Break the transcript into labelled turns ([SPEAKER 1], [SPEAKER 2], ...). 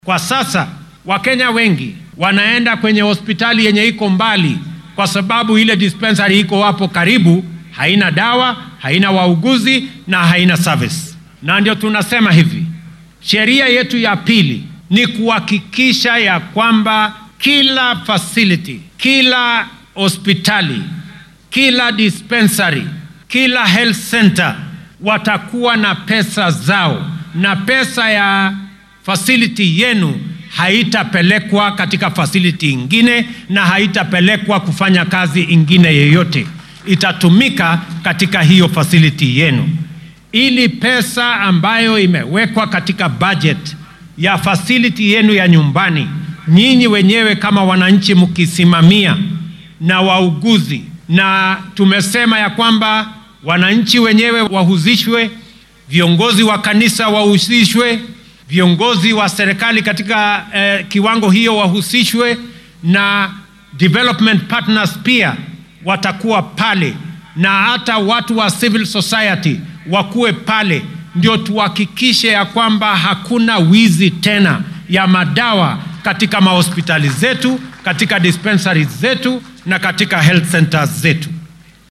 [SPEAKER 1] Kwa sasa Wakenya wengi wanaenda kwenye hospitali yenye iko mbali, kwa sababu ile dispensary iko hapo karibu haina dawa, haina wauguzi na haina service. Na ndio tunasema hivi, sheria yetu ya pili ni kuhakikisha ya kwamba kila facility, kila hospitali, kila dispensary, kila health center watakuwa na pesa zao, na pesa ya facility yenu haitapelekwa katika facility ingine na haitapelekwa kufanya kazi ingine yoyote, itatumika katika hiyo facility yenu, ili pesa ambayo imewekwa katika budget ya facility yenu ya nyumbani, nyinyi wenyewe kama wananchi mkisimamia na wauguzi, na tumesema ya kwamba wananchi wenyewe wahusishwe, viongozi wa kanisa wahusishwe, viongozi wa serikali katika eh, kiwango hiyo wahusishwe, na development partners pia watakuwa pale, na hata watu wa civil society wakuwe pale, ndio tuhakikishe ya kwamba hakuna wizi tena ya madawa katika mahospitali zetu, katika dispensaries zetu na katika health centers zetu.